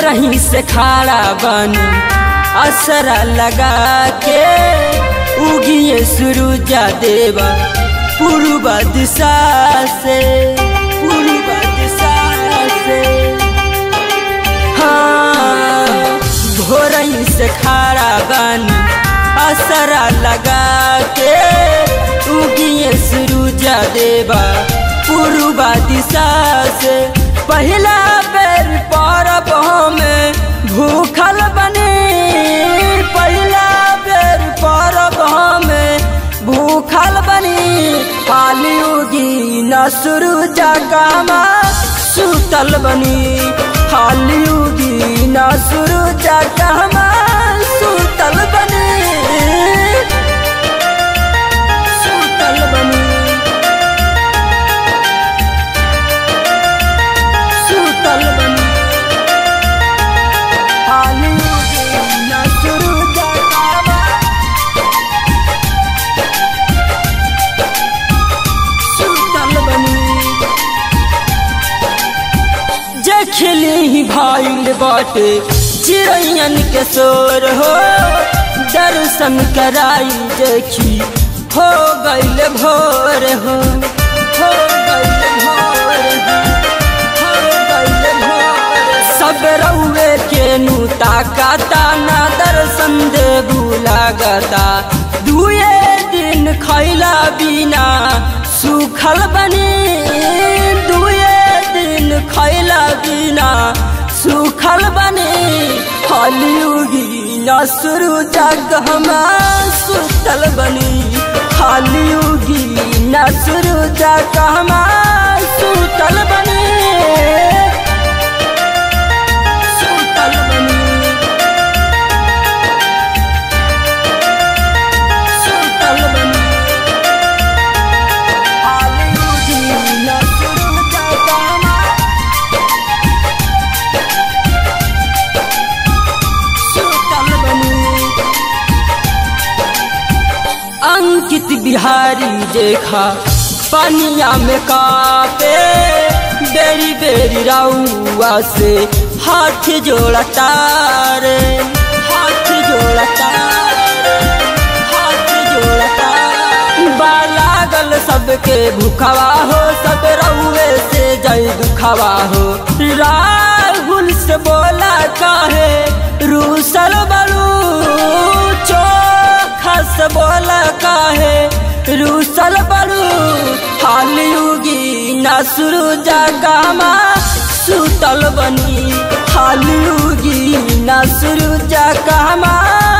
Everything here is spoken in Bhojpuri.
रही से खाड़ा बनी असरा लगा के उगिए सूरजा देवा पूर्व दिशा से पूर्व दिशा से हाँ भोरही से खाड़ा बनी असरा लगा के उगिए सूरजा देवा पूर्व दिशा से पहला बेर परब में भूखल बने पहला बेर परब में भूखल बनी पाली उगी न सूरजा कामा सुतल बनी हाली उगी न सूरजा कामा सुतल बनी सुतल बनी सुतल बनी हाली उगी न सूरजा कामा सुतल बनी जे खिली भाईल बाटे चिड़ैयन के शोर हो दर्शन कराई देखी हो गईल भोर हो हो गईल भोर हो, हो गईल भोर। सब रउए के नु ताकाता ना दर्शन देबू लागता दुए दिन खैला बिना सुखल बनी दुए दिन खैला बिना सुखल बनी हालियुगी नसरु जगहमा सुतल बनी हालियुगी नसरु जगहमा सुतल बनी सुतल बनी सुतल बनी हालियुगी नसरु जगहमा सुतल बनी अंकित बिहारी देखा पनिया में कापे बेरी बेरी राउआ से हाथ जोड़ता रे हाथ जोड़ता रे, हाथ जोड़ता बालागल सबके भूखवा हो सब रउए से जय दुखवा हो राहुल से बोला काहे रूसल बलू चोखा से बोला काहे रूसल बलू हालियुगी नसरु जगामा सुतल बनी हालियुगी नसरु जगामा